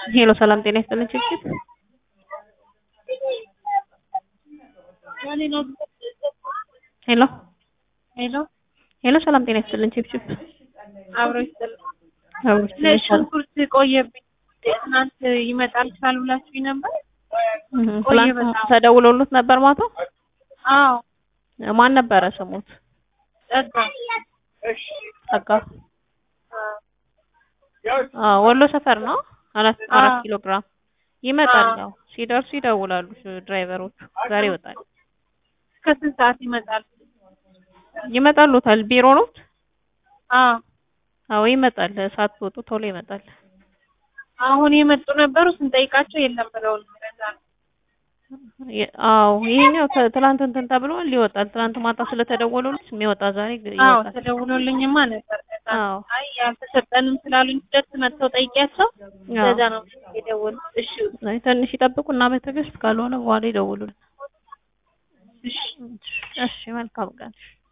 ሄሎ ሰላም ጤና ይስጥልን ችግር ሄሎ ሄሎ ሄሎ ሰላም ጤና ይስጥልን ችብችብ አብሮ ይስጥልኝ። ሽንኩርት ቆየብኝ። ትናንት ይመጣል ካልብላችሁኝ ነበር። ቆየ ትላንት በጣም። ተደውሎሉት ነበር ማታ አዎ ማን ነበረ ስሙት ጸጋ ጸጋ አዎ ወሎ ሰፈር ነው አራት አራት አዎ። ኪሎ ግራም ይመጣል አዎ። ያው ሲደርሱ ይደውላሉ ድራይቨሮቹ ዛሬ ይወጣል እስከ ስንት ሰዓት ይመጣል? ይመጣሉታል ቢሮ ነው አዎ አዎ ይመጣል ሳትወጡ ቶሎ ይመጣል አሁን የመጡ ነበሩ ስንጠይቃቸው የለም ብለውን ለዛ ነው። የ- አዎ ይሄኛው ተ- ትላንት እንትን ተብሎ ይወጣል ትላንት ማታ ስለተደወሉልት የሚወጣ ዛሬ ግ- አዎ ይወጣል ተደውሎልኝማ ነበር። ለዛ ነው። አዎ አይ ያልተሰጠንም ስላሉኝ ሁለት መጥተው ጠይቂያቸው አዎ። ለዛ ነው የደወሉ። እሺ አይ ትንሽ ይጠብቁና በትዕግስት ካልሆነ በኋላ ይደውሉልን እሺ እሺ መልካም ቀን